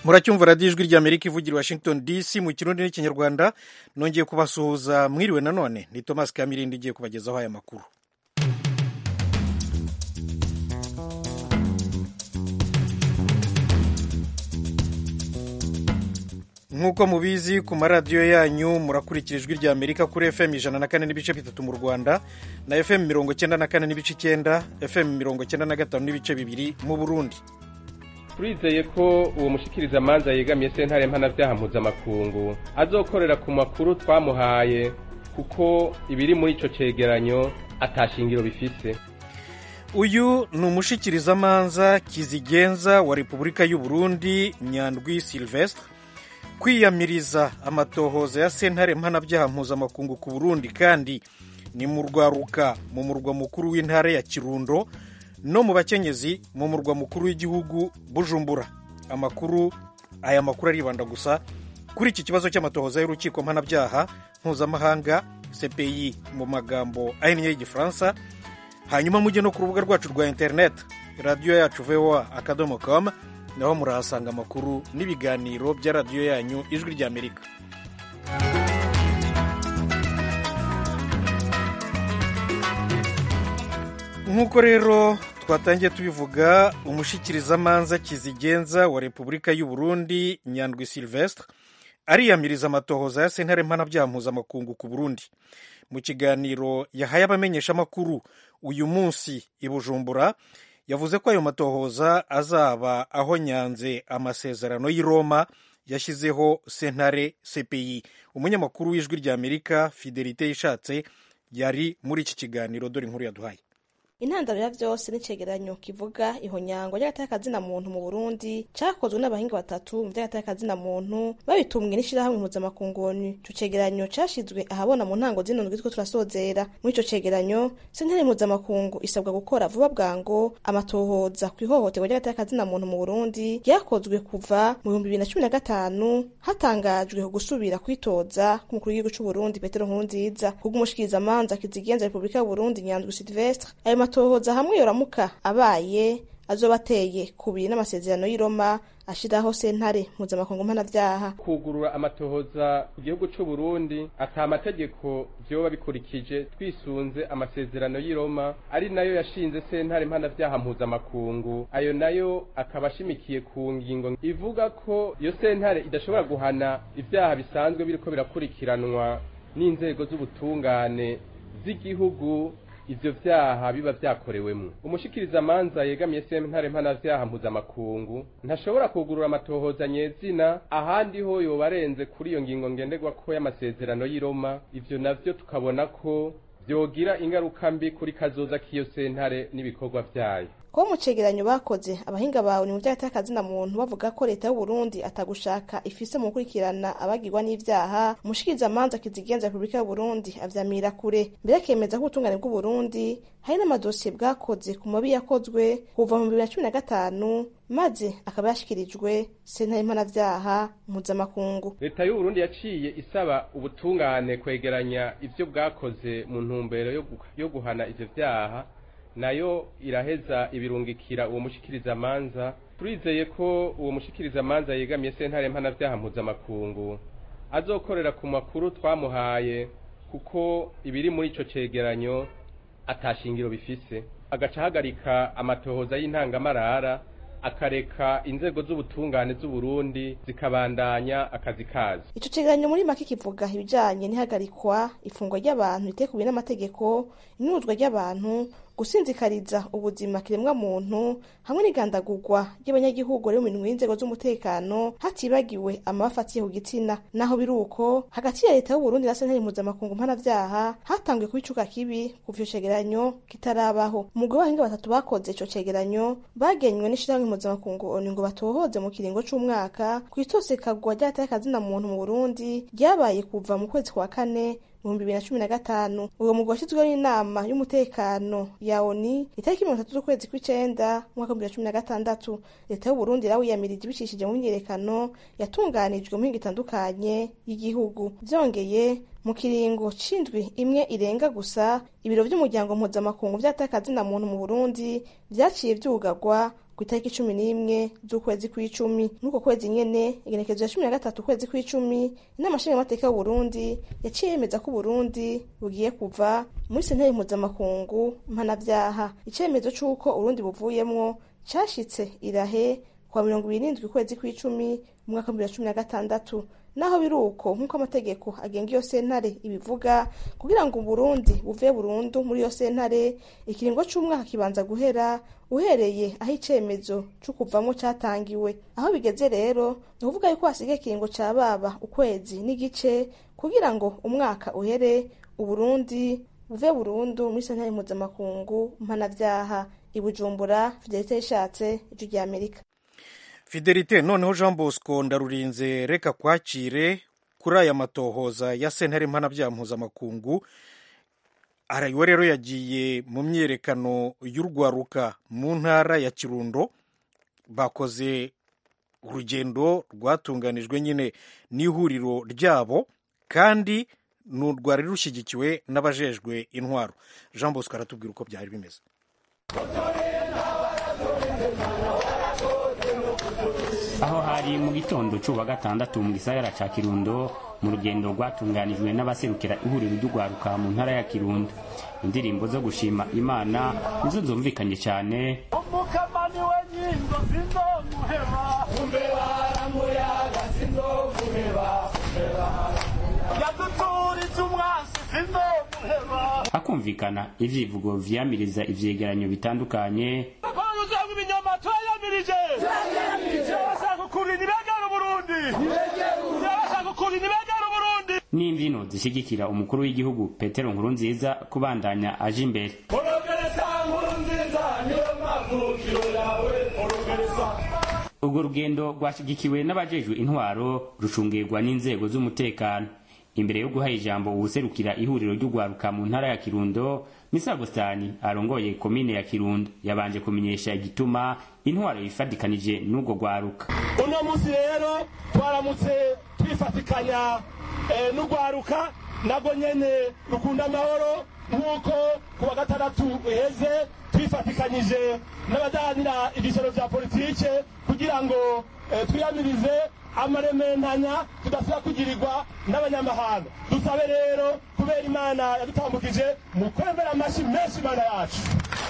muracyumva radiyo ijwi ry'amerika ivugira i washington dc mu kirundi n'ikinyarwanda nongeye kubasuhuza mwiriwe nanone ni thomas kamirindi igiye kubagezaho aya makuru nk'uko mubizi ku maradiyo yanyu murakurikira ijwi rya amerika kuri fm ijana na kane n'ibice bitatu mu rwanda na fm mirongo cyenda na kane n'ibice icyenda fm mirongo cyenda na gatanu n'ibice bibiri mu burundi turizeye ko uwo mushikirizamanza yegamiye sentare mpanabyaha mpuzamakungu azokorera ku makuru twamuhaye kuko ibiri muri ico cegeranyo atashingiro bifise uyu ni umushikirizamanza kizigenza wa repubulika y'u burundi nyandwi silvestre kwiyamiriza amatohoza ya sentare mpanabyaha mpuzamakungu ku burundi kandi ni mu rwaruka mu murwa mukuru w'intara ya kirundo no mu bakenyezi mu murwa mukuru w'igihugu bujumbura amakuru aya makuru aribanda gusa kuri iki kibazo cy'amatohoza y'urukiko mpanabyaha mpuzamahanga cpi mu magambo ahinnye y'igifaransa hanyuma mujye no ku rubuga rwacu rwa interineti radiyo yacu voa akadomo com naho murahasanga amakuru n'ibiganiro bya radiyo yanyu ijwi ry'amerika nk'uko rero twatangiye tubivuga umushikirizamanza kizigenza wa repubulika y'u burundi nyandwi silvestre ariyamiriza amatohoza ya sentare mpanabyaha mpuzamakungu ku burundi mu kiganiro yahaye abamenyeshamakuru uyu munsi i bujumbura yavuze ko ayo matohoza azaba aho nyanze amasezerano y'i roma yashyizeho sentare cpi umunyamakuru w'ijwi rya amerika fidelite yishatse yari muri iki kiganiro dore inkuru yaduhaye intandaro ya vyose n'icegeranyo kivuga ihonyango ry'agateka muntu mu burundi cakozwe n'abahinga batatu mu vy'agateka muntu babitumwe n'ishirahamwe mpuzamakungu onu ico cegeranyo cashizwe ahabona mu ntango zino ndwi turiko turasozera muri ico cegeranyo sentare mpuzamakungu isabwa gukora vuba bwango amatohoza kw'ihohoterwa ry'agateka muntu mu burundi ryakozwe kuva mu bihumbi bibiri na cumi na gatanu hatangajwe gusubira kwitoza k'umukuru w'igihugu c'uburundi petero nkurunziza kubw'umushikirizamanza kizigenza repubulika y'uburundi nyandwi silvestre ayo matohoza hamwe yoramuka abaye azoba ateye kubiri n'amasezerano y'i Roma ashiraho sentare mpuzamakungu mpanavyaha kugurura amatohoza ku gihugu c'u Burundi ata amategeko vyoba bikurikije twisunze amasezerano y'i Roma ari nayo yashinze sentare mpanavyaha mpuzamakungu ayo nayo akaba ashimikiye ku ngingo ivuga ko iyo sentare idashobora guhana ivyaha bisanzwe biriko birakurikiranwa n'inzego z'ubutungane z'igihugu ivyo vyaha biba vyakorewemwo umushikirizamanza yegamiye sentare mpanavyaha mpuzamakungu ntashobora kugurura amatohoza nyezina ahandi ho yoba arenze kuri iyo ngingo ngenderwako y'amasezerano y'i Roma ivyo navyo tukabona ko vyogira ingaruka mbi kuri kazoza k'iyo sentare n'ibikorwa vyayo kuba mu cegeranyo bakoze abahinga bawe ni mu vy'agateka muntu bavuga ko leta y'uburundi atagushaka ifise mu gukurikirana abagirwa n'ivyaha umushikirizamanza kizigenza repubulika y'uburundi avyamira kure mbere akemeza ko ubutungane bw'uburundi hari n'amadosiye bwakoze ku mabi yakozwe kuva mu bibiri na cumi na gatanu maze akaba yashikirijwe sentare mpanavyaha mpuzamakungu leta y'uburundi yaciye isaba ubutungane kwegeranya ivyo bwakoze mu ntumbero yo guhana ivyo vyaha nayo iraheza ibirungikira uwo mushikirizamanza turizeye ko uwo mushikirizamanza yegamiye sentare mpanavyaha mpuzamakungu azokorera ku makuru twamuhaye kuko ibiri muri ico cegeranyo atashingiro bifise agaca ahagarika amatohoza y'intangamarara akareka inzego z'ubutungane z'uburundi zikabandanya akazi kazo ico cegeranyo muri make kivuga ibijanye n'ihagarikwa ifungwa ry'abantu ritekubiye n'amategeko inuzwa ry'abantu gusinzikariza ubuzima kiremwa muntu hamwe n'igandagurwa ry'abanyagihugu rero mu minwe y'inzego z'umutekano hatibagiwe amabafa atiye ku gitsina naho biri uko hagati ya leta y'uburundi na sentare mpuzamakungu mpanavyaha hatanguye kuba icuka kibi kuva ico cegeranyo kitarabaho umugwi w'abahinga batatu bakoze ico cegeranyo bagenywe n'ishirahamwe mpuzamakungu onu ngo batohoze mu kiringo c'umwaka kw'itosekagwa ry'agateka muntu mu burundi ryabaye kuva mu kwezi kwa kane ibihumbi bibiri na cumi na gatanu uwo mugwi washyizweho n'inama y'umutekano ya oni itariki mirongo itatu z'ukwezi kw'icenda umwaka w'ibihumbi bibiri na cumi na gatandatu leta y'uburundi yarawiyamirije ibicishije mu myiyerekano yatunganijwe mu mihingo itandukanye y'igihugu vyongeye mu kiringo c'indwi imwe irenga gusa ibiro vy'umuryango mpuzamakungu vy'atakazina muntu mu burundi vyaciye vyugarwa ku itariki cumi n'imwe z'ukwezi kw'icumi n'uko kwezi nyene igenekezo ya cumi na gatatu ukwezi kw'icumi inama nshingamateka y'uburundi yaciye yemeza ko uburundi bugiye kuva muri sentare mpuzamakungu mpanavyaha icemezo c'uko uburundi buvuyemwo cashitse irahe kwa mirongo ibiri n'indwi ukwezi kw'icumi mu mwaka w'ibihumbi bibiri na cumi na gatandatu naho biri uko nk'uko amategeko agenga iyo sentare ibivuga kugira ngo uburundi buve burundu muri iyo sentare ikiringo c'umwaka kibanza guhera uhereye aho icemezo co kuvamwo catangiwe aho bigeze rero ni ukuvuga yuko hasigaye ikiringo ca baba ukwezi n'igice kugira ngo umwaka uhere uburundi buve burundu muri sentare mpuzamakungu mpanavyaha i bujumbura fidelite yishatse ijwi rya amerika fidelite noneho jean bosco ndarurinze reka kwakire kuri aya matohoza ya sentare mpanabyaha mpuzamakungu arayiwe rero yagiye mu myiyerekano y'urwaruka mu ntara ya kirundo bakoze urugendo rwatunganijwe nyine n'ihuriro ryabo kandi rwari rushyigikiwe n'abajejwe intwaro jean bosco aratubwira uko byari bimeze aho hari mu gitondo cy'uwa gatandatu mu gisagara ca kirundo mu rugendo rwatunganijwe n'abaserukira ihuriro ry'urwaruka mu ntara ya kirundo indirimbo zo gushima imana nizo zumvikanye cyane umukamani we nyingo sinzomuheba umbeba aramuyaga sinzomuheba yaduturitse umwansi sinzomuheba hakumvikana ivyivugo vyamiriza ivyegeranyo bitandukanye uzanga ibinyoma turayamirije turabashaka ukuntu nibegera uburundi turabashaka ukuntu nibegera uburundi n'imvyino zishigikira umukuru w'igihugu petero nkurunziza kubandanya aje imbere orogereza nkuru nziza niyo mavukiro yawe orogereza urwo rugendo rwashigikiwe n'abajejwe intwaro rucungirwa n'inzego z'umutekano imbere yo guha ijambo uwuserukira ihuriro ry'urwaruka mu ntara ya kirundo misa agustani arongoye komine ya kirundo yabanje kumenyesha igituma intwaro yifadikanije n'urwo rwaruka uno munsi rero twaramutse twifatikanya eh, n'urwaruka nabwo nyene rukunda amahoro nk'uko ku wa gatandatu uheze twifatikanyije n'abadahanira ibyicaro vya politike kugira ngo eh, twiyamirize amarementanya tudasubira kugirirwa n'abanyamahanga dusabe rero kubera imana yadutambukije mu kwemera amashyi menshi imana yacu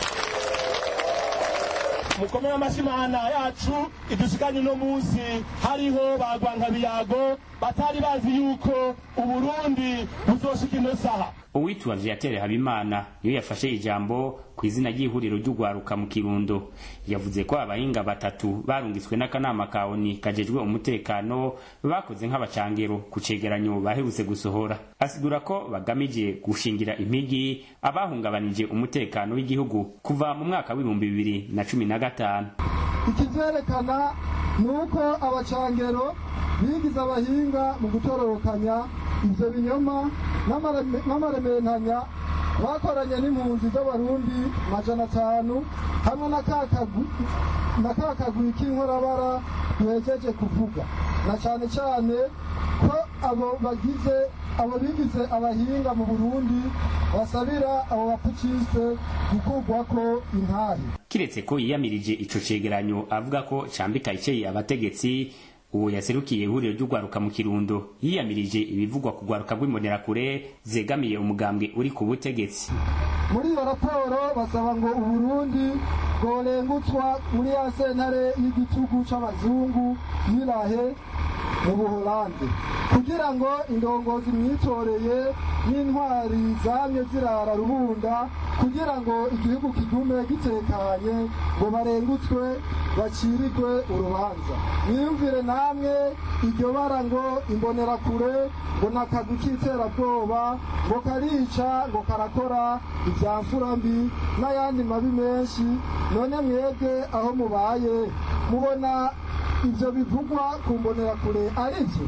mukomere amashyi imana yacu idushikanye uno munsi hariho bagwankabiyago batari bazi yuko uburundi buzoshika ino saha uwitwa viatere habimana niyo yafashe ijambo ku izina ry'ihuriro ry'urwaruka mu kirundo yavuze ko abahinga batatu barungitswe n'akanama ka oni kajejwe umutekano bakoze nk'abacangero ku cegeranyo baherutse gusohora asigura ko bagamije gushingira impigi abahungabanije umutekano w'igihugu kuva mu mwaka w'ibihumbi bibiri na cumi na gatanu ikivyerekana ni uko abacangero bigize abahinga mu gutororokanya ivyo binyoma n'amareme- n'amarementanya bakoranye n'impunzi z'abarundi majana atanu hamwe na ka kagwi- na ka kagwi k'inkorabara duhejeje kuvuga na cane cane ko abo bagize abo bigize abahinga mu burundi basabira abo bapukiste gukurwako intari kiretse ko yiyamirije ico cegeranyo avuga ko cambika iceye abategetsi uwo yaserukiye ihuriro ry'urwaruka mu kirundo yiyamirije ibivugwa ku rwaruka rw'imbonerakure zegamiye umugambwe uri ku butegetsi muri iyo raporo basaba ngo uburundi bworengutswa muri ya sentare y'igitugu c'abazungu yirahe mu buholande kugira ngo indongozi mwitoreye n'intwari zamye zirara rubunda kugira ngo igihugu kigume gitekanye ngo barengutswe bacirirwe urubanza mwiyumvire namwe iryo bara ngo imbonerakure ngo nakagwi k'iterabwoba ngo karica ngo karakora ibya mfura mbi n'ayandi mabi menshi none mwebwe aho mubaye mubona ibyo bivugwa ku mbonerakure ari byo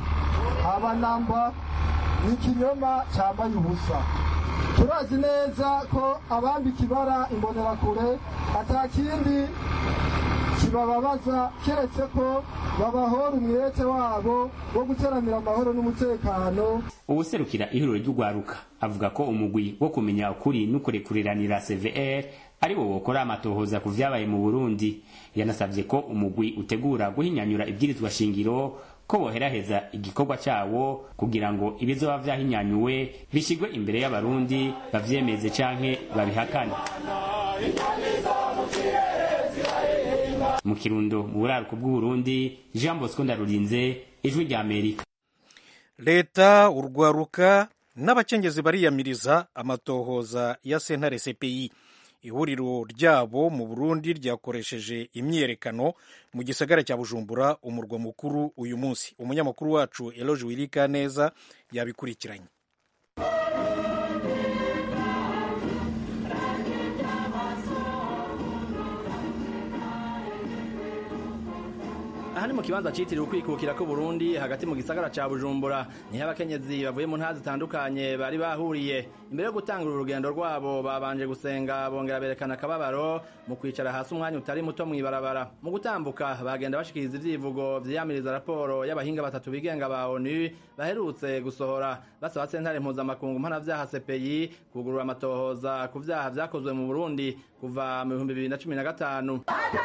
abanamba ni ikinyoma cyambaye ubusa turazi neza ko abambika ibara imbonerakure atakindi kibababaza keretse ko babahora umwete wabo wo guteramira amahoro n'umutekano uwuserukira ihuriro ry'urwaruka avuga ko umugwi wo kumenya ukuri n'ukurekureranira cvr ari wo wokora amatohoza ku vyabaye mu burundi yanasavye ko umugwi utegura guhinyanyura ibwirizwa shingiro ko boheraheza igikorwa cawo kugira ngo ibizoba vyahinyanyuwe bishigwe imbere y'abarundi bavyemeze canke babihakane mu kirundo mu buraruko bw'uburundi jean bosco ndarurinze ijwi rya amerika leta urwaruka n'abacengezi bariyamiriza amatohoza ya sentare cpi ihuriro ryabo mu burundi ryakoresheje imyiyerekano mu gisagara cya bujumbura umurwa mukuru uyu munsi umunyamakuru wacu eloge wirika neza yabikurikiranye aha ni mu kibanza citiriwe ukwikukira ko Burundi hagati mu gisagara ca Bujumbura niho abakenyezi bavuye mu ntara zitandukanye bari bahuriye imbere yo gutangura urugendo rwabo babanje gusenga bongera berekana akababaro mu kwicara hasi umwanya utari muto mw'ibarabara mu gutambuka bagenda bashikiriza ivyivugo vyiyamiriza raporo y'abahinga batatu bigenga ba ONU baherutse gusohora basaba sentare mpuzamakungu mpanavyaha CPI kugurura amatohoza ku vyaha vyakozwe mu Burundi kuva mu bihumbi bibiri na cumi na gatanu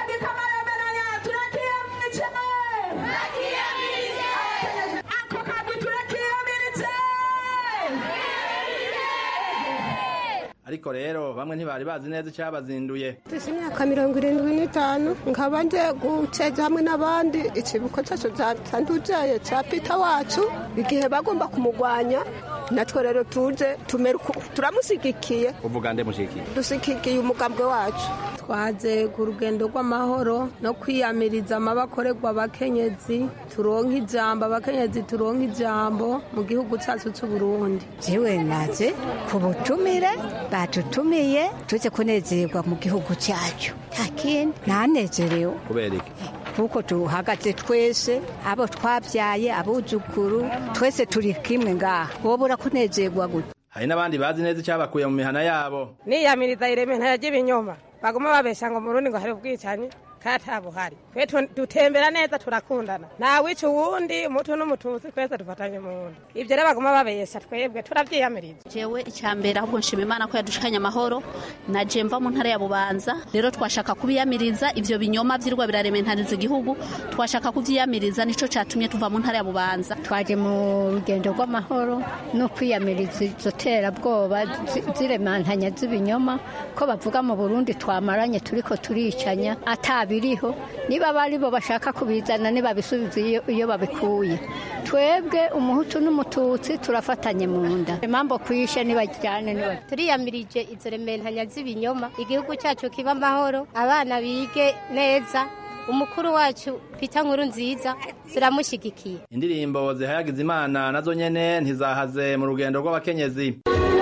ariko rero bamwe ntibari bazi neza icyabazinduye tuzi imyaka mirongo irindwi n'itanu nkaba nje guteza hamwe n'abandi ikibuko cyacu cyatandujeye cya pita wacu igihe bagomba kumugwanya natwe rero tuje turamusigikiye uvuga nde mushikiye dusigikiye umugambwe wacu twaze ku rugendo rw'amahoro no kwiyamiriza amabakorerwa abakenyezi turonka ijambo abakenyezi turonka ijambo mu gihugu cyacu cy'u Burundi jewe naje ku butumire batutumiye tuze kunezerwa mu gihugu cyacu nta kindi nanezerewe kubera iki kuko tuhagaze twese abo twabyaye abuzukuru twese turi kimwe ngaha wobura kunezerwa gute hari n'abandi bazi neza icyabakuye mu mihana yabo niyamiriza ireme ntajya ibinyoma baguma babesha ngo murundi ngo hari ubwicanyi katabuhari twe dutembera neza turakundana ntawica uwundi umutu n'umututsi twese dufatanye mu wundi ibyo rero baguma babesha twebwe turabyiyamiriza jewe icyambere ahubwo nshima imana ko yadushikanye amahoro naje mva mu ntara ya bubanza rero twashaka kubiyamiriza ivyo binyoma vyirwa birarementariza igihugu twashaka kuvyiyamiriza nico catumye tuva mu ntara ya bubanza twaje mu rugendo rw'amahoro no kwiyamiriza izo terabwoba ziremantanya z'ibinyoma ko bavuga mu burundi twamaranye turiko turicanya atabi biriho niba bari bo bashaka kubizana nibabisubiza iyo babikuye twebwe umuhutu n'umututsi turafatanye mu nda impamvu kwishe nibajyane turiyamirije izo rementanya z'ibinyoma igihugu cyacu kiba amahoro abana bige neza umukuru wacu pita nkuru nziza turamushyigikiye indirimbo zihayagiza imana nazo nyene ntizahaze mu rugendo rw'abakenyezi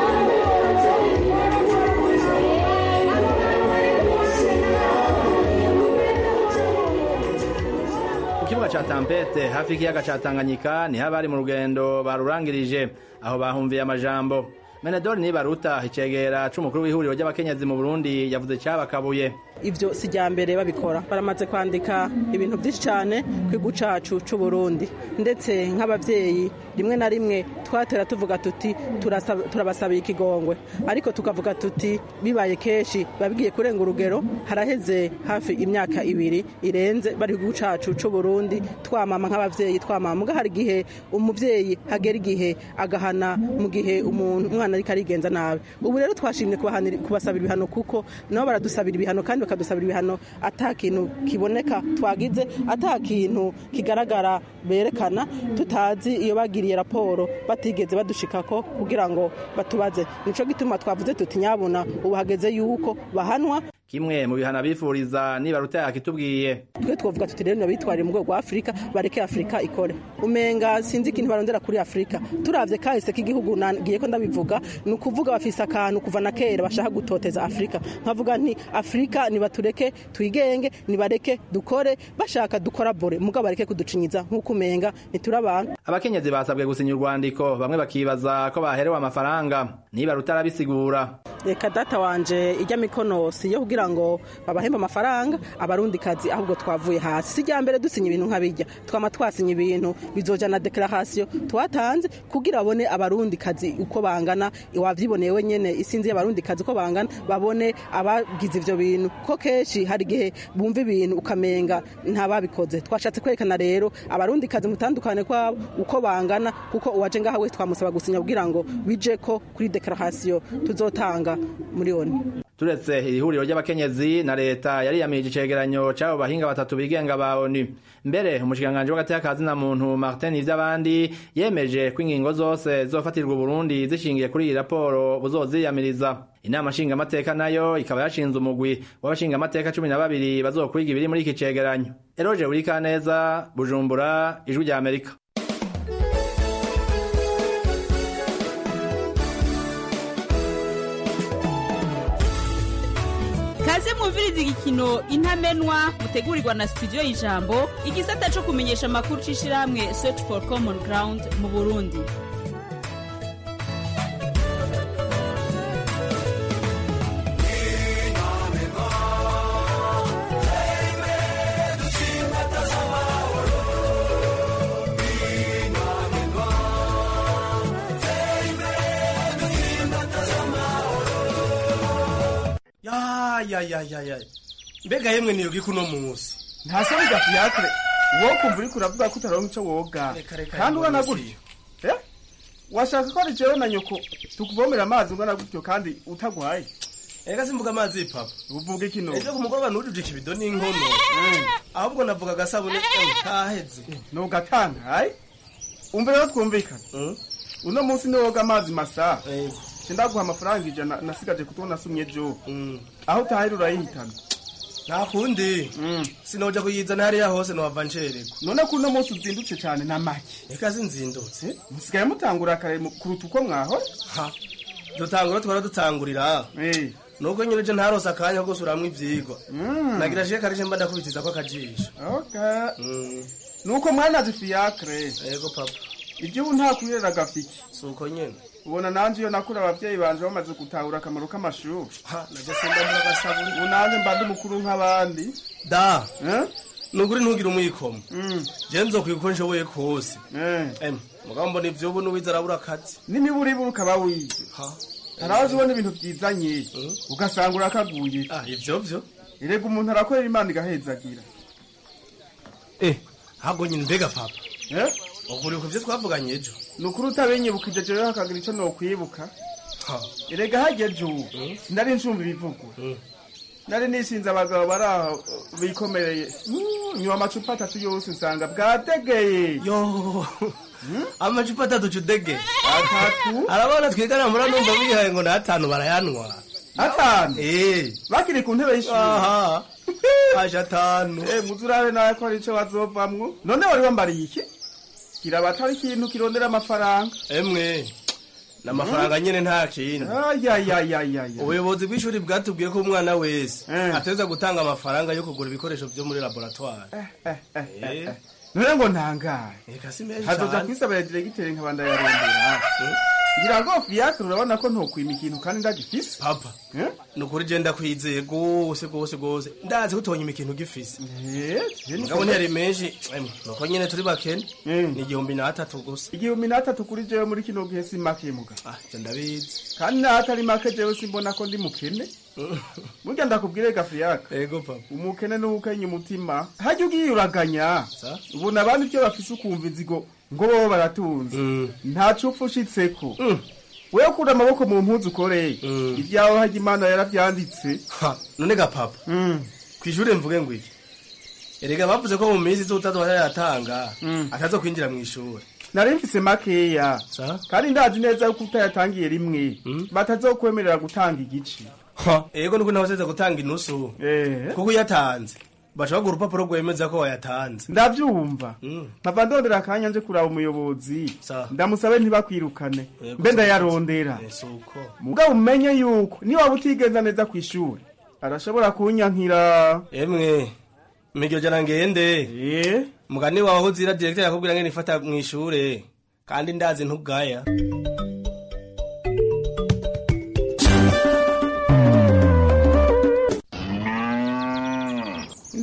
kibuga ca Tampete hafi y'ikiyaga ca Tanganyika niho abari mu rugendo barurangirije aho bahumviye amajambo Menedori Nibaruta icegera c'umukuru w'ihuriro ry'abakenyezi mu Burundi yavuze cyabakabuye ivyo sijambere babikora baramaze kwandika ibintu byinshi cyane kwigu cacu c'u Burundi ndetse nk'abavyeyi rimwe na rimwe twatera tuvuga tuti turabasabira ikigongwe ariko tukavuga tuti bibaye kenshi babigiye kurenga urugero haraheze hafi imyaka ibiri irenze bari kwigu cacu c'u Burundi twamama nk'abavyeyi twamama muga hari igihe umuvyeyi hagera igihe agahana mu gihe umuntu umwana ariko arigenza nabi ubu rero twashimye kubasabira ibihano kuko nabo baradusabira ibihano kandi bakadusabira ibihano ata kintu kiboneka twagize ata kintu kigaragara berekana tutazi iyo bagiriye raporo batigeze badushikako kugira ngo batubaze nico gituma twavuze tuti nyabona ubu hageze yuko bahanwa kimwe mu bihana bifuriza niba ruta yakitubwiye twe twovuga tuti rero bitwarire mu rwego rwa afurika bareke afurika ikore umenga sinzi ikintu barondera kuri afurika turavye kahise k'igihugu nagiye ko ndabivuga ni ukuvuga bafise akantu kuva na kera bashaka gutoteza afurika nkavuga nti afurika nibatureke twigenge nibareke dukore bashaka dukora bore mugabo bareke kuducinyiza nk'uko umenga ntituri abantu abakenyezi basabwe gusinya urwandiko bamwe bakibaza ko baherewe amafaranga niba rutarabisigura reka data wanje ijya mikono si yo kugira kugira ngo babahembe amafaranga abarundi kazi ahubwo twavuye hasi si rya mbere dusinya ibintu nk'abijya twama twasinya ibintu bizoja na declaration twatanze kugira babone abarundi kazi uko bangana wavyiboneye wenyene isinzi y'abarundi kazi uko bangana babone abagize ivyo bintu ko kenshi hari igihe bumva ibintu ukamenga ntababikoze twashatse kwerekana rero abarundi kazi mutandukane kwabo uko bangana kuko uwaje ngaha wese twamusaba gusinya kugira ngo bije ko kuri declaration tuzotanga muri oni turetse iri huriro ry'abakenyezi na leta yariyamirije icegeranyo c'abo bahinga batatu bigenga ba onu mbere umushikiranganji w'agateka ka zina muntu martin ivy'abandi yemeje ko ingingo zose zizofatirwa uburundi zishingiye kuri iyi raporo buzoziyamiriza inama nshingamateka nayo ikaba yashinze umugwi w'abashingamateka cumi na babiri bazokwiga ibiri muri iki cegeranyo eroje burikaneza bujumbura ijwi rya amerika kaze mwumviriza igikino intamenwa mutegurirwa na studio y'ijambo igisata co kumenyesha amakuru c'ishirahamwe search for common ground mu burundi ya ya ya ya ya mbega yemwe niyoga ikuno munsi ntase bijya fiacre wowe kumva uriko uravuga ko utaronka ico woga reka, kandi ubona mbona gutyo Eh? washaka ko ari jewe na nyoko tukuvomera amazi ungana gutyo kandi utagwaye ega simvuga amazi papa uvuga iki no ejo ku mugoroba nujuje ikibido n'inkono ahubwo navuga agasabune eh, kaheze nugatangaye umva rero twumvikana uno munsi niwoga amazi masa sindaguha amafaranga ijana nasigaje kutubona nasumye ejo aho utahira urayihitana nta kundi sinoja kuyizana hariya hose nohava ncererwa none ko uno munsi uzindutse cyane na make eka zinzindutse musigaye mutangura kare mu- kuruta uko mwahora ha dutangura twara dutangurira nuko nyine je ntarose akanya ko gusuramwo ivyigwa nagira je karije mba ndakubitiza ko akajisho okay nuko mwanazi fiacre yego papa ibyo ubu nta kurira gafiki suko nyene ubona nanje iyo nakura abavyeyi banje bamaze gutahura akamaro k'amashuri ha naje sindambura agasabuni ubu nanje mba ndi mukuru nk'abandi da nukuri ntugire umwikomo je nzokwiga uko nshoboye kose em mugabo mbona ivyo ubu n'uwize arabura akazi n'imiburiburi ukaba wize haraje ubona ibintu byizanye ugasanga urakaguye ivyo vyo erega umuntu arakorera imana igahezagira eh hago nyine mbega papa ukuri ku vyo twavuganye ejo ni ukuri utabinyibukije jewe hakagira ico nokwibuka ha erega hageze ubu sinari ncumva ibivugwa nari nisinze abagabo bari aho bikomereye Mm, nywa amacupa atatu yose nsanga bwategeye yo amacupa atatu cudege atatu arabona twigana mura numva bihaye ngo n'atanu barayanwa atanu eh bakiri ku ntebe y'ishuri aha aje atanu eh muzurabe nawe ko ari ico bazovamwo none wari wambariye iki kiraba atari ikintu kirondera amafaranga emwe n'amafaranga nyene nta kintu ayayayayaya ubuyobozi bw'ishuri bwatubwiye ko umwana wese ateza gutanga amafaranga yo kugura ibikoresho vyo muri laboratoire Eh. none ngo ntangaye eka si menshi hazoja cane kwisabira diregiteri nkabanda yarondera ngira ngo fiacre urabona ko ntokwima ikintu kandi ndagifise papa nukuri je ndakwizeye gose gose gose ndazi ko utonyima ikintu gifise mugabo ntiyari menshi emwe nuko nyene turi bakene ni igihumbi n'atatu gusa igihumbi n'atatu kuri jewe muri kino gihe si make muga ah je ndabizi kandi n'ahatari make jewe simbona ko ndi mukene burya ndakubwire gafiyaka yego papa umukene n'ubukenya umutima hajya ugiye uraganya ubona abandi ibyo bafise ukumva inzigo ngo bobo baratunze nta cupfu ushitseko wewe kura amaboko mu mpuzu ukoreye ibyawe hajya imana yaravyanditse ha none ga papa kw'ishure mvuge ngo iki erega bavuze ko mu minsi izotazwa yatanga atazo kwinjira mu ishuri nari mfise makeya kandi ndazi neza yuko utayatangiye rimwe batazokwemerera gutanga igice ego nuko nabaseze gutanga inusu kuko uyatanze bashobora guha urupapuro rwemeza ko wayatanze ndavyumva mpava ndondera akanya nje kuraba umuyobozi ndamusabe ntibakwirukane mbe ndayarondera suko mugabo umenye yuko niwaba utigenza neza kw'ishuri arashobora kunyankira emwe miryo jana ngende mugani wawe aho uzira directeur yakubwira ngene ifata mw'ishure kandi ndazi ntugaya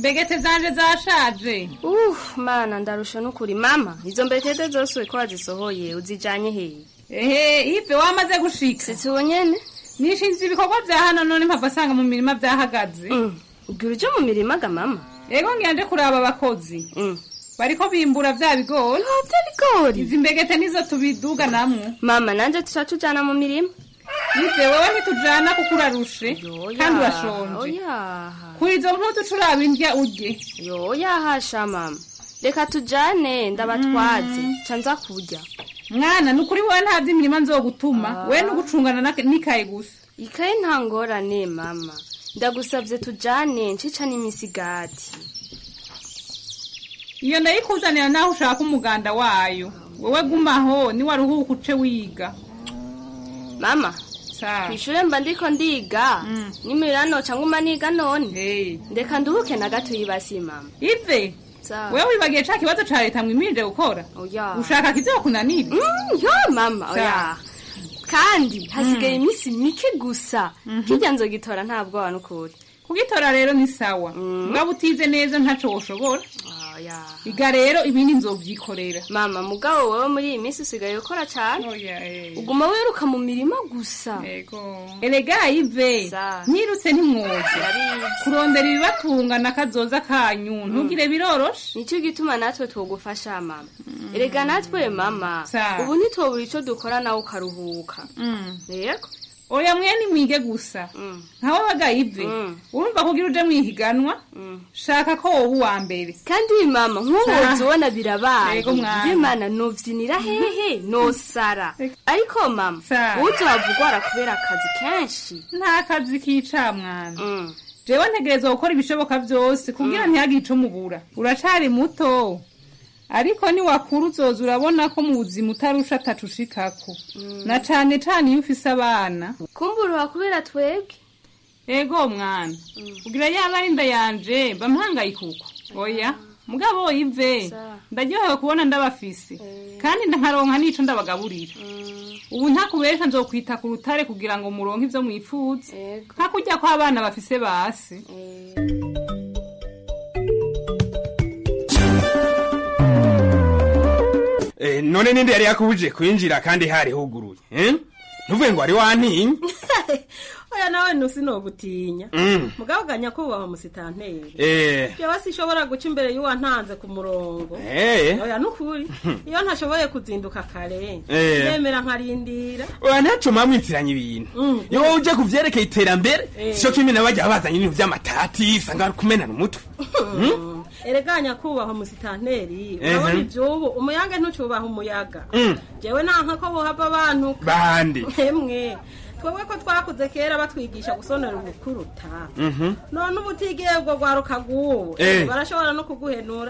imbegete zanje zashaje uh mana ndarusha n'ukuri mama izo mbegete zose ko wazisohoye uzijanye hehe ehe ive wamaze gushika sitsi nyene nishinze ibikorwa vya hano none mpava asanga mu mirima vyahagaze ubwira uje mu mirima ga mama ego ngira nje kuraba abakozi bariko bimbura vya bigori vya bigori izi mbegete nizo tubiduga namwe mama nanje tuca tujana mu mirima ive wewe ntitujana kuko urarushe kandi urashonje oyaha kuri izo mpuzu turaba indya urye yoyahasha mama reka tujane ndabatwaze ca nza kurya mwana ni ukuri wowe nta vy'imirima nzogutuma we nugucungana na- n'ikaye gusa ikaye nta ngorane mama ndagusavye tujane ncica n'imisigati iyo ndayikuzanira naho ushaka umuganda wayo wewe gumaho niwaruhuka uce wiga mama kwishure mba ndiko ndiga nimirira noca nguma niga none ndeka nduhuke na gato yibasi mama ive Sawa. wewe wibagiye ca kibazo ca leta mwimirije gukora oya ushaka kizokunanira Mm, yo mama Sawa. oya kandi hasigaye iminsi mike gusa kirya nzogitora nta bwoba n'ukuri kugitora rero ni sawa mugabo utize neza ntaco woshobora oya iga rero ibindi nzovyikorera mama mugabo wewe muri iyi minsi usigaye ukora cane uguma wiruka mu mirima gusa erega ive nyirutse ntimwoza kurondera ibibatunga na kazoza kanyu ntugire biroroshe nicyo gituma natwe twogufasha mama erega natwe mama Sawa. ubu ntitwobura ico dukora nawe ukaruhuka yego oya mwene mwige gusa nkawe baga ive urumva kugira uje mwihiganwa shaka ko woba uwa mbere kandi mama nk'ubu Sawa. ubona birabaye Yego mwana. bimana novyinira hehe nosara ariko mama uzohava ugwara kubera akazi kenshi nta kazi kica mwana jewe ntegerezwa gukora ibishoboka vyose kugira ntihagire ico mubura uracari muto ariko niwakura uzoza urabona ko mu buzima utarusha atacu ushikako na cane cane iyo ufise abana kumburuha kubera twebwe ego mwana ugira yaba ari inda yanje bamuhangayikuko oya mugabo ive ndaryohewe kubona ndabafise kandi nkaronka n'ico ndabagaburira ubu ntakubesha nzokwita ku rutare kugira ngo muronke ivyo mwifuza nka kurya ko abana bafise basi Eh, none ninde yari yakubuje kwinjira kandi hari huguruye eh? ntuvuge ngo wari wantinye oya nawe ntusinogutinya Mm. mugabo ga nyakubahwa musitanteri Eh. jewe sinshobora guca imbere y'uwantanze ku murongo Eh. oya nukuri iyo ntashoboye kuzinduka kare Eh. nemera nkarindira oya ntaco mwamwitiranya ibintu iyo wowe uje ku vyerekeye iterambere Eh. sico kimwe nabajya bazanye ibintu vy'amatati usanga bari kumenana umutwe Mm? erega nyakubahwa musitanteri Ehe. urabona ivyubu umuyaga ntucubaha umuyaga Mm. jewe nanka ko bohava abantu bande hemwe twebwe ko twakuze kera batwigisha gusonera ubukuruta Mhm. none ubu utigiye ubwo rwaruka rw'ubu Eh. barashobora no kuguhenura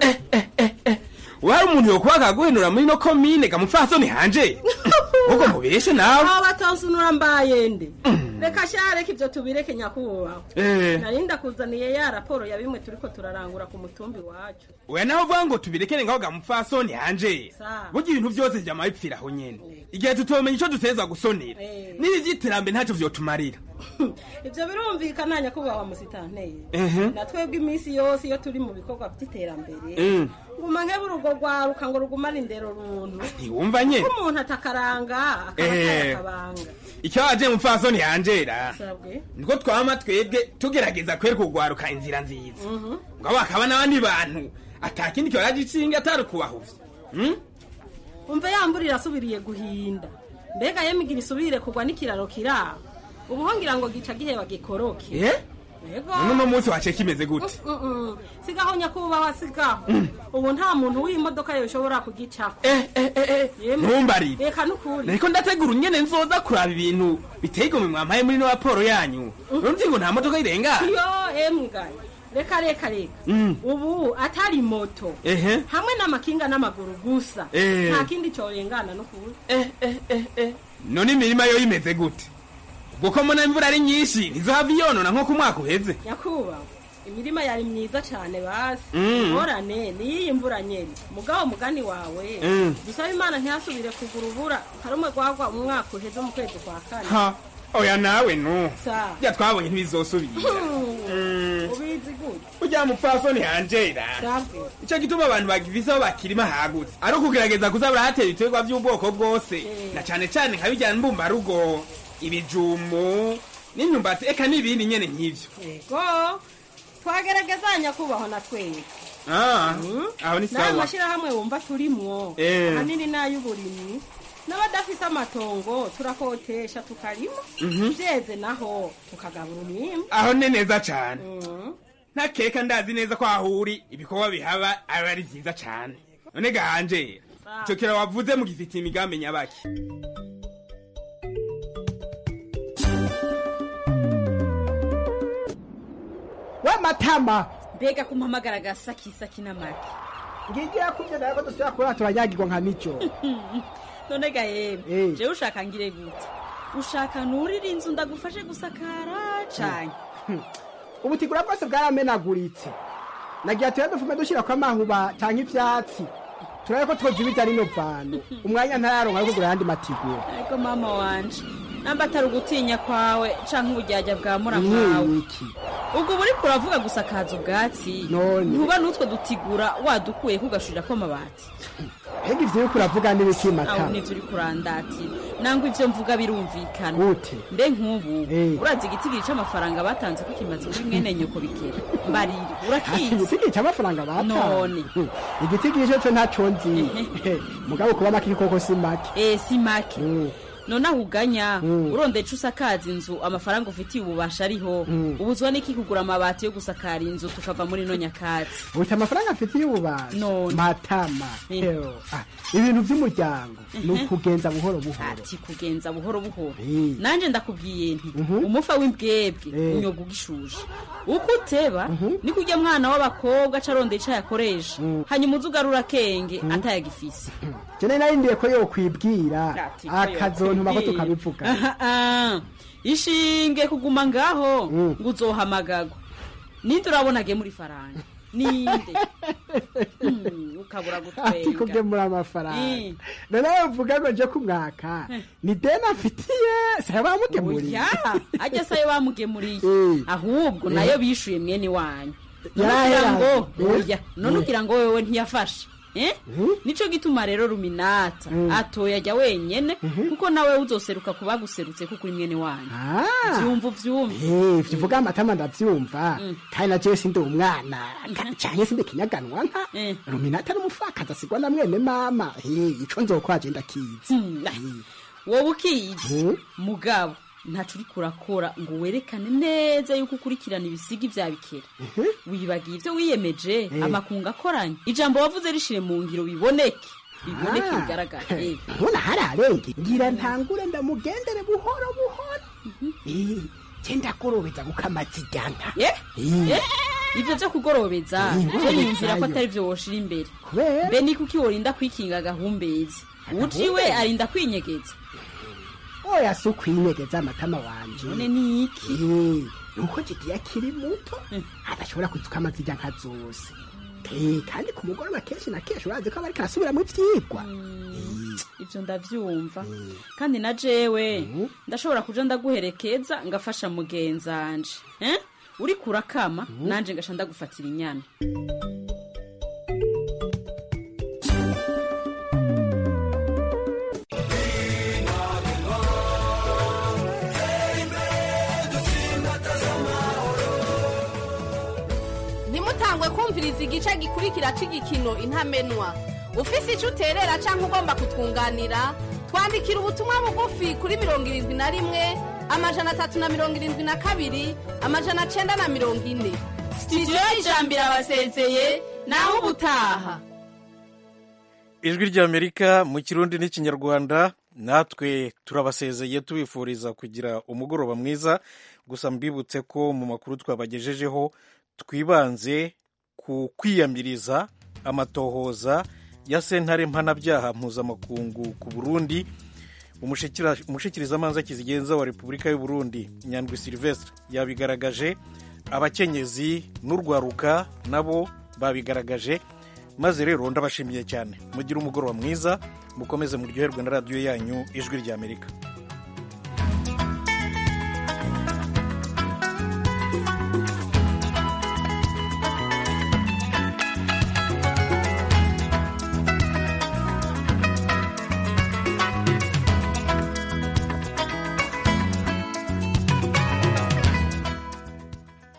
wari umuntu yokuba akaguhenura muri no komine gamupfasoni hanje ubwo mubeshe nawe aho batonsunura mbaye nde reka sha reka ibyo tubireke nyakubahwa Eh. nari ndakuzaniye ya raporo ya bimwe turiko turarangura ku mutumbi wacu oya nawe uvuga ngo tubirekere ngaho gamupfasoni hanje Sawa. burya ibintu vyose vyama bipfira aho nyene igihe tutomenya ico duteza gusonera Eh. n'ibi vy'iterambere ntacyo vyotumarira ivyo birumvikana nyakubahwa musitanteri Mhm. na twebwe iminsi yose iyo turi mu bikorwa vy'iterambere Mm. nguma nkebura urwo rwaruka ngo rugumane indero runtu ntiwumva nyene ko umuntu atakaranga akaba Eh. atari akabanga icyo waje mupfasoni hanjera sabwe niko twama twebwe tugerageza kwereka urwaruka inzira nziza Mhm. ngo bakaba n'abandi bantu atakindi kibaje icinga atari kubahuvya Mm? umva yambura irasubiriye guhinda mbega yemigira isubire kugwa n'ikiraro kiraho ubu ho ngira ngo gica giheba gikoroke Eh? yego none uno munsi waciye kimeze gute Mm, mm. sigaho nyakubahwa sigaho ubu nta muntu w'imodoka yoshobora kugicako Yemwe. ntumbarire reka nukuri nariko ndategura unyene nzoza kuraba ibintu biteye igomwe mwampaye muri no raporo yanyu urumva ngo nta modoka irengana yo emgaye reka reka reka Mm. ubu atari moto ehe hamwe n'amakinga n'amaguru gusa Eh. nta kindi corengana nukuri none imirima yo imeze gute ubwo ko mbona imvura ari nyinshi ntizohava iyonona nko ku mwaka uheze nyakubahwa imirima yari myiza cane basi Mm. ingorane niyiyi mvura nyene mugabo mugani wawe Mm. dusaba imana ntihasubire kugura ubura hari umwe gwagwa umwaka uheze mu kwezi kwa kane ha oya nawe no Sa. bya twabonye ntibizosubira Hmm. ubu ubizi gute ujya mupfasoni hanjera ico gituma abantu bagifise aho bakirima hagutse ari ukugerageza kuza barahatera ibiterwa by'ubwoko bwose na cane cane nka bijyana mbumbarugo ibijumbu n'imyumbati eka n'ibindi nyene nk'ivyo ego twageragezanya kubaho na twebwe Ah, aho ni n'aya sawa mashyirahamwe wumva turimwo Eh. ahanini n'ay'uburimyi n'abadafise amatongo turakotesha tukarima Mhm. byeze naho tukagabura umwimbu aho ni neza cane ntakeka ndazi neza ko aho uri ibikorwa bihaba aba ari vyiza cane none gahanjera ico kira wavuze mugifitiye imigambi nyabaki we matama mbega kumpamagara agasakisaki n'amagi ngigiye kubye nawe ko dusubira kurara turanyagirwa nka mico none ga yemwe Eh. jewe ushaka ngire gute ushaka nurira inzu ndagufashe gusakara canke ubutigura bwose bwaramenaguritse nagira tuya dufume dushyira ko amahuba canke ivyatsi turabe ko twozibiza rino vano umwanya ntararonka yo kugura ayandi matigura ariko mama wanje namba atari ugutinya kwawe canke uburyarya bwa muramu Ni iki ubwo buri kuravuga gusakaza ubwatsi None. ntuba n'utwo dutigura wadukuye kugashurira amabati mbega ivyo uriko uravuga n'ibiki aho matama nivyo uri kurandatira nangwa ivyo mvuga birumvikana Gute? mbe nk'ubu Eh. urazi igitigiri c'amafaranga batanze ko kimaze kuri mwene nyoko bikera mbarire ati urakizi igitigiri c'amafaranga None. batanze igitigiri co co ntaco nzi mugabo kuba make koko si make eh si make none aho uganya urondeye ico usakaza inzu amafaranga ufitiye ububasha ariho ubuzwa n'iki kugura amabati yo gusakara inzu tukava muri no nyakatsi uti amafaranga afitiye ububasha matama Eho, ah, ibintu vy'umuryango ni ukugenza buhoro buhoro ati kugenza buhoro buhoro Eh. nanje ndakubwiye nti umufa w'imbwebwe unyoga ugishuje uko uteba ni kurya mwana w'abakobwa aca arondeye ico yakoresha hanyuma uza ugarura akenge atayagifise jene narindiye ko yokwibwira Ati ko akazontuma ko yokwibwira. tukabivuga Aha, ah. ishinge kuguma ngaho ngo uzohamagagwa ninde urabonage muri faranga ninde Hmm, ukabura ati gutwenga kugemura amafaranga Eh. none uvuga ngo nje kumwaka ni deni afitiye saya bamugemuriye oya ajya sayo bamugemuriye Eh. ahubwo Eh. nayo bishuye mwene wanyu none Yarahera. ugira ngo Eh. oya none Eh. ugira ngo wewe ntiyafashe Eh? nico gituma rero ruminata atoya ajya wenyene kuko nawe uzoseruka ku baguserutse kuko uri mwene wanyu vyumva uvyumva Eh, vyuvuga amatama ndavyumva kandi na jewe sindi umwana ka- canke sindi kinyaganwa nka ruminata n'umupfakazi asigwa na mwene mama Eh, ico nzokwaje ndakizi wowe ukizi mugabo ntaco uriko urakora ngo werekane neza yuko ukurikirana ibisigi vya bikera wibagiye ivyo wiyemeje Eh. amakungu akoranye ijambo wavuze rishire mu ngiro biboneke biboneke Ah. bigaragara Eh. mbona hari arenge ngira ntangure ndamugendere buhoro buhoro Eh, je ndagorobeza gukamazijyanka Eh? Eh? ivyo vyo kugorobeza Eh, je niyumvira ko ngorobeza atari vyo woshira imbere Kubera? mbe ni kuki worinda kwikinga agahumbezi ujiwe Agahumbezi? arinda kwinyegeza oya si ukwinyegeza amatama wanje none ni iki Eh, nuko jigiye akiri muto adashobora kwizuka amazijyanka zose Eh, kandi ku mugoroba kenshi na kenshi urazi ko aba ariko arasubiramo ivyigwa ivyo ndavyumva kandi na jewe ndashobora kuja ndaguherekeza ngafasha mugenzanje eh? uriko urakama nanje ngasha ndagufatira inyana ntimutangwe kumviriza igice gikurikira c'igikino intamenwa ufise ico uterera canke ugomba kutwunganira twandikira ubutumwa bugufi kuri mirongo irindwi na rimwe amajana atatu na mirongo irindwi na kabiri amajana cenda na mirongo ine sitidiyo y'ijambo irabasezeye naho ubutaha ijwi ry'amerika mu kirundi n'ikinyarwanda natwe turabasezeye tubifuriza kugira umugoroba mwiza gusa mbibutse ko mu makuru twabagejejeho twibanze ku kwiyamiriza amatohoza ya sentare mpanabyaha mpuzamakungu ku burundi umushikira- umushikirizamanza kizigenza wa repubulika y'u burundi nyandwi silvestre yabigaragaje abakenyezi n'urwaruka nabo babigaragaje maze rero ndabashimiye cyane mugire umugoroba mwiza mukomeze muryoherwe na radiyo yanyu ijwi ry'amerika